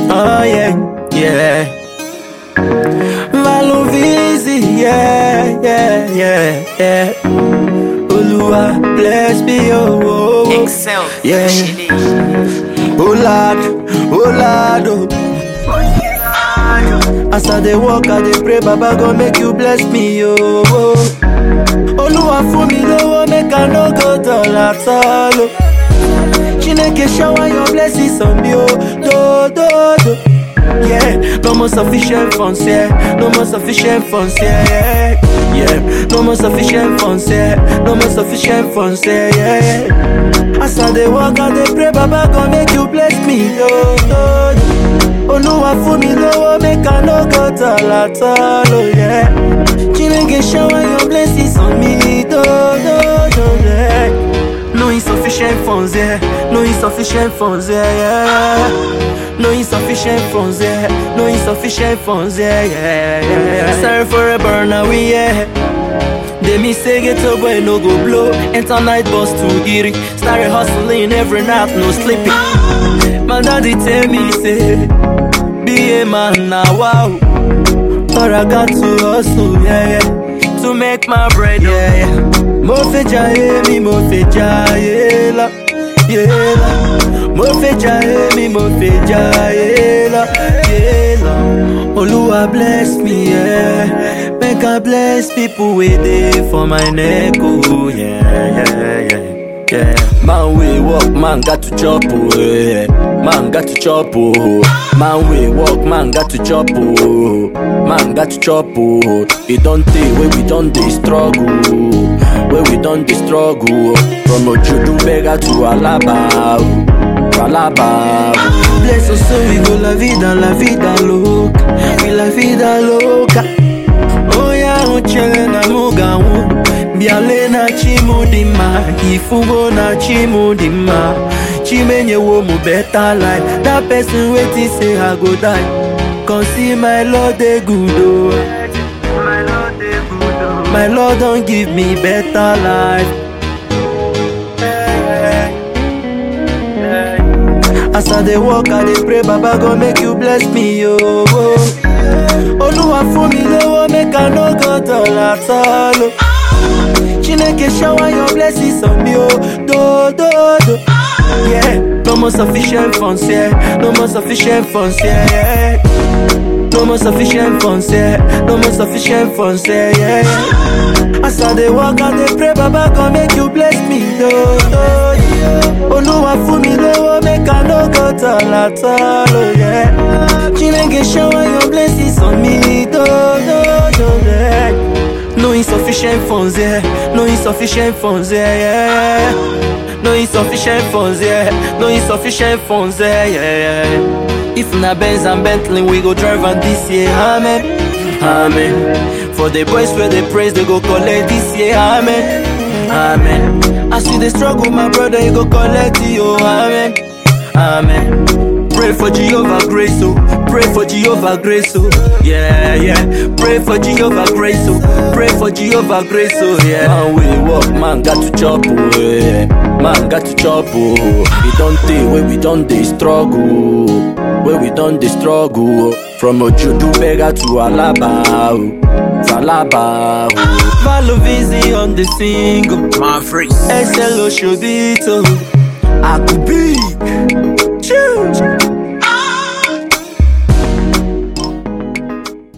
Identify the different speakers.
Speaker 1: Oh yeah, yeah. Valovizi, yeah, yeah, yeah, yeah. Olúwa bless me, oh, oh, oh.
Speaker 2: Excel.
Speaker 1: Yeah.
Speaker 2: Chile.
Speaker 1: Oh Lord, oh Lord, oh. As I dey walk, I dey pray, Baba go make you bless me, oh. oh. Olúwa fún mi lówó, make I no go dull at all, oh. Chineke shower your blessings on me, oh. Do, do, do. Yeah, no more sufficient funds, yeah. No more sufficient funds, yeah, yeah. Yeah, no more sufficient funds, yeah. No more sufficient funds, yeah, yeah. yeah. As I dey walk, I dey pray, Baba go make you bless me, yo, yo. Olúwa fún mi lówó, make I no go dull at all, oh yeah. Chineke shower your blessings on me, do, do, do, yeah. No insufficient funds, yeah. No insufficient funds, yeah, yeah. No insufficient funds, yeah. No insufficient funds, yeah, yeah, yeah. yeah. Sorry for a burner, we yeah. They me say get up boy no go blow. Enter night bus to Giri. Started hustling every night, no sleeping. My daddy tell me say, be a man now, wow. But I got to hustle, yeah, yeah. To make my bread, yeah, yeah. Mo fẹ́ jayé mi, mo fẹ́ jayé lọ, yeah lọ. Mo fẹ́ jayé mi, mo fẹ́ jayé lọ, yeah lọ. Olúwa bless me, yeah. Make I bless people with dey for my neck, oh, yeah, yeah, yeah. Yeah, man we walk, man got to chop, oh, yeah. Man got to chop, oh. Man we walk, man got to chop, oh. Man got to chop, oh. It don't take where we don't dey struggle, where we don't dey struggle. From Ojudu beggar to Alaba, oh. To Alaba. oh. Bless us so we go la vida, la vida loca, we la vida loca. Oya uchele na mugawu Biale na chimudima Ifungo na chimudima Chimenye wo mu better life That person waiting say I go die Come see my Lord dey good oh My Lord don't give me better life As I dey walk, I dey pray, Baba go make you bless me, yo. Olúwa fún mi lówó, make I no go dull at all. oh. Chineke shower your blessings on me, oh. Do, do, do. Yeah, no more sufficient funds, yeah. No more sufficient funds, yeah, yeah. No more sufficient funds, yeah. No more sufficient funds, yeah, yeah. yeah. As I dey walk, I dey pray, Baba go make you bless me, do, do, do. Olúwa fún mi lówó, make I no go dull at all, oh yeah. Chineke shower your blessings on me, do, do, do, yeah. No insufficient funds, yeah. No insufficient funds, yeah, yeah. No insufficient funds, yeah. No insufficient funds, yeah, yeah, yeah. If na Benz and Bentley, we go drive on this year, amen, amen. For the boys where they praise, they go collect this year, amen, amen. As you dey struggle, my brother, you go collect it, oh, amen, amen. Pray for Jehovah grace, oh. Pray for Jehovah grace, oh. Yeah, yeah. Pray for Jehovah grace, oh. Pray for Jehovah grace, oh. Yeah. Man, we walk, man, got to chop, oh. Yeah. Man, got to chop, oh. We don't take where we don't dey struggle, where we don't dey struggle. oh. From Ojudu beggar to Alaba, oh. To Alaba, oh. Valovizi on the single.
Speaker 2: My freak.
Speaker 1: SLO Shobito. I could be